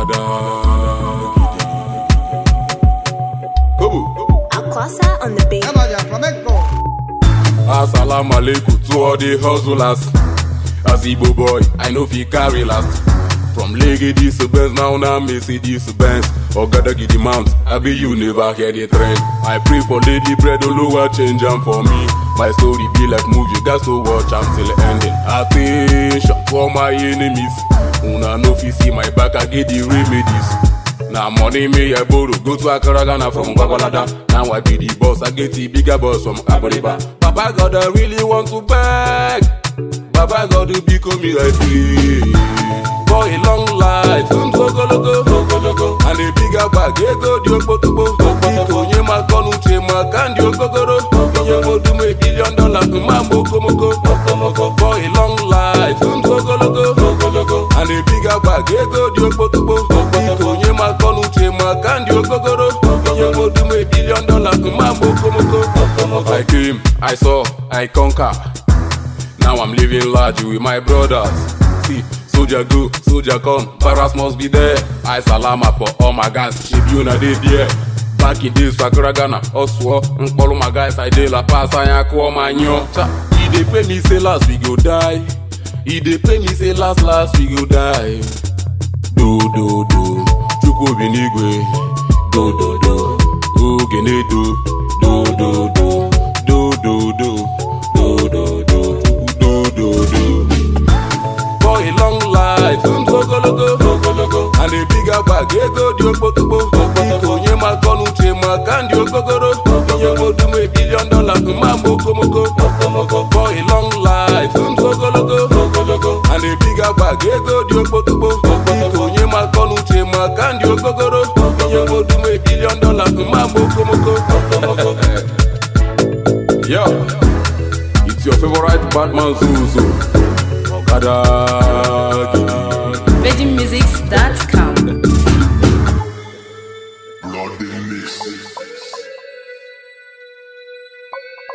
Okada Kobo Aquasa on the beat. Vaya, flamenco. Assalamu alaikum to all the hustlers. As Igbo boy, I know fi carry last. From Lagos to Benz, now now Mercedes Benz. Ogada Gidi Mount, I be you never hear the trend. I pray for Lady Bread, Oluwa change am for me. My story be like movie, got to watch am till ending. Attention for my enemies. Una no fi see my back, I get the remedies. Na money me I borrow, go to Accra, Ghana from Gwagwalada. Now I be the boss, I get the bigger boss from Aboliba. Papa God, I really want to beg. Baba God, you become me I pray. For a long life, um, so go logo, go go logo. And a bigger bag, yeah, go dio potobo. Biko, nye ma konu che ma kandi okogoro. Nye mo do me billion dollars, ma moko moko. For a long life, um, so go logo, go go logo. And a bigger bag, yeah, go dio potobo. Biko, nye ma konu che ma kandi okogoro. Nye mo do me billion dollars, ma moko moko. I came, I saw, I conquer. Now I'm living large with my brothers. See, soldier go, soldier come, Paras must be there. I salama for all my guys, Shibuna dey there. Back in days, Fakura Ghana, Oswo, Nkpolo my guys, I dey La Paz, I call my nyo. Cha, he dey pay me say last we go die. He dey pay me say last last we go die. Do do do, Chukwu bi n'igwe. Do do do, Ogene do. Do do do, do do do, do do do, do do do. For a long life, um, go go logo, go go logo. And a bigger bag, yeah, go di okpotokpo. Biko, nye ma kọnu che ma kandi okogoro. Nye mo do me billion dollars, ma moko moko. For a long life, um, go go logo, go go logo. And a bigger bag, yeah, go di okpotokpo. Biko, nye ma kọnu che ma kandi okogoro. Nye mo do me billion dollars, ma moko moko. Yo, it's your favorite Batman Zuzu. Okada Gidi. VeggieMusics.com. Blood in mix.